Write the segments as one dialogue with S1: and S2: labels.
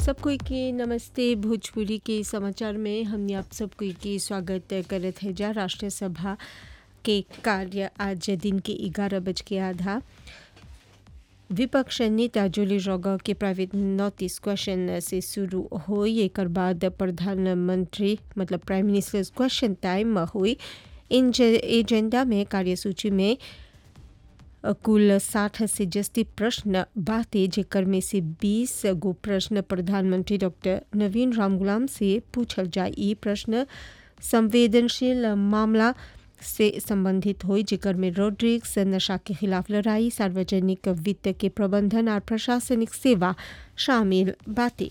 S1: सब कोई के नमस्ते भोजपुरी के समाचार में हमने आप सब कोई के स्वागत करत है जा राष्ट्रीय सभा के कार्य आज दिन के ग्यारह बज के आधा विपक्ष नेता जोली रोगा के प्राइवेट नोटिस क्वेश्चन से शुरू हुई एक बाद प्रधानमंत्री मतलब प्राइम मिनिस्टर क्वेश्चन टाइम हुई इन एजेंडा में कार्यसूची में कुल साठ से जस्ती प्रश्न बाते जेकर में से बीस गो प्रश्न प्रधानमंत्री डॉक्टर नवीन रामगुलाम से पूछल जाए ई प्रश्न संवेदनशील मामला से संबंधित हुई जेकर में रोड्रिक्स नशा के खिलाफ लड़ाई सार्वजनिक वित्त के प्रबंधन और प्रशासनिक सेवा शामिल बातें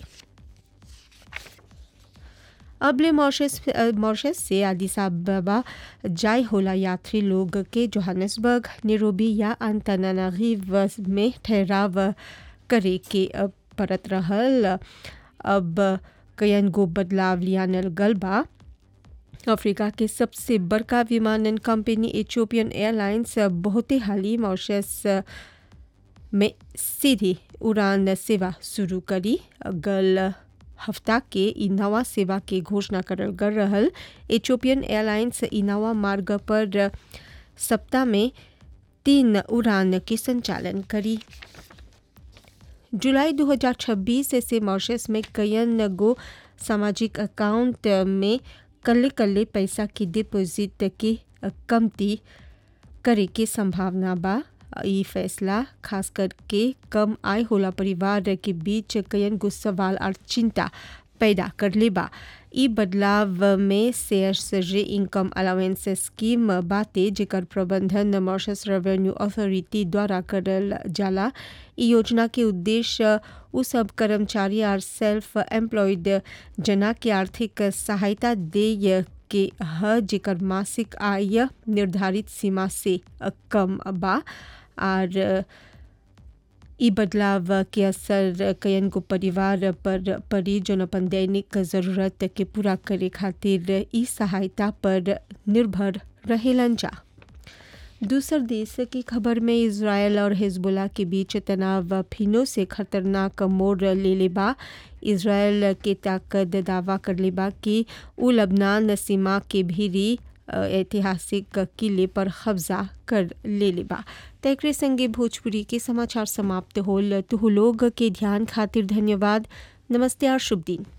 S1: अबले मॉरिशस मॉरिशस से आदिस अबा जाय होला यात्री लोग के जोहान्सबर्ग नेरोबी या अंतनानागिव में ठहराव करे के परत रहल अब कयन गो बदलाव लियानल गलबा अफ्रीका के सबसे बड़का विमानन कंपनी एथियोपियन एयरलाइंस बहुते हाली मॉरिशस में सीधी उड़ान सेवा शुरू करी गल हफ्ता के ई नवा सेवा के घोषणा करल कर रहल एथियोपियन एयरलाइंस ई नवा मार्ग पर सप्ताह में तीन उड़ान के संचालन करी जुलाई 2026 से मॉरिशस में कयन गो सामाजिक अकाउंट में कल्ले कल्ले पैसा की डिपॉजिट के कमती करे के संभावना बा ई फैसला खास करके कम आय होला परिवार के बीच कयन गो सवाल और चिंता पैदा कर ले बा ई बदलाव में शेयर्स रे इनकम अलावेंस स्कीम बाते जेकर प्रबंधन मॉरिशस रेवेन्यू अथॉरिटी द्वारा करल जाला ई योजना के उद्देश्य उ सब कर्मचारी और सेल्फ एम्प्लॉयड जना के आर्थिक सहायता दे के ह जेकर मासिक आय निर्धारित सीमा से कम बा और ई बदलाव के असर कयन को परिवार पर पड़ी जो अपन दैनिक जरूरत के पूरा करे खातिर ई सहायता पर निर्भर रहेलन जा दूसर देश की खबर में इसराइल और हिजबुल्ला के बीच तनाव फिनो से खतरनाक मोड़ ले ले बा इसराइल के ताकत दावा कर ले बा कि उ लबनान सीमा के भीरी ऐतिहासिक किले पर कब्जा कर ले ले बा तकरे संगे भोजपुरी के समाचार समाप्त होल तुह लोग के ध्यान खातिर धन्यवाद नमस्ते और शुभ दिन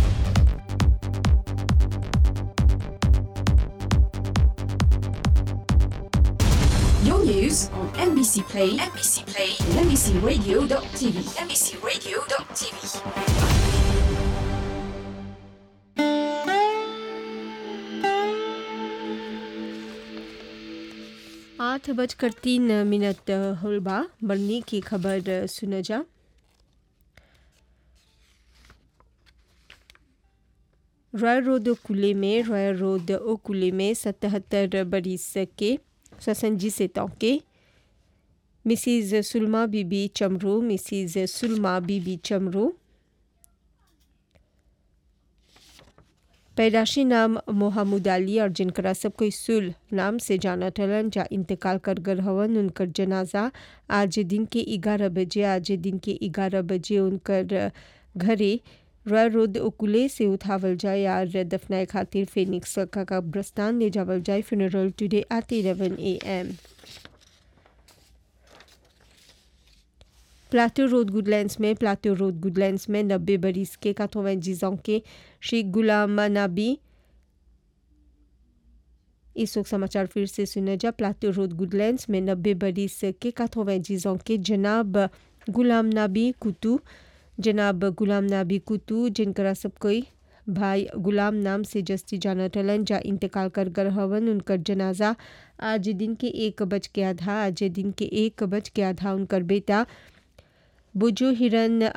S2: Your news on NBC Play, NBC Play, and NBCRadio.tv, NBCRadio.tv.
S1: आठ बजकर तीन मिनट होलबा बरनी की खबर सुन जा रॉयल रोड ओकुले में रॉयल रोड ओकुले में सतहत्तर बरिस के ससंजी से तौके मिसिज सुलमा बीबी चमरू मिसिज सुलमा बीबी चमरू पैदाशी नाम मोहम्मद अली और जिनकरा सब कोई सुल नाम से जाना टलन जा इंतकाल कर गर हवन उनकर जनाजा आज दिन के ग्यारह बजे आज दिन के ग्यारह बजे उनकर घरे रॉयल रोड ओकुले से उठावल जाए और दफनाए खातिर फेनिक्स का कब्रस्तान ले जावल जाए funeral today at eleven A M Plateau road Goodlands में प्लाटो रोड गुडलैंड्स में नब्बे बरिस के काथोवेंजीज के श्री गुलाम नबी इस वक्त समाचार फिर से सुने जा प्लाटो रोड गुडलैंड्स में नब्बे बरिस के काथोवेंजीज के जनाब गुलाम नबी कुतू जनाब गुलाम नबी कुतू जिनकरा सब कोई भाई गुलाम नाम से जस्ती जाना टलन जा इंतकाल कर गर हवन उनकर जनाजा आज दिन के एक बज के आधा आज दिन के एक बज के आधा उनकर बेटा बुजू हिरन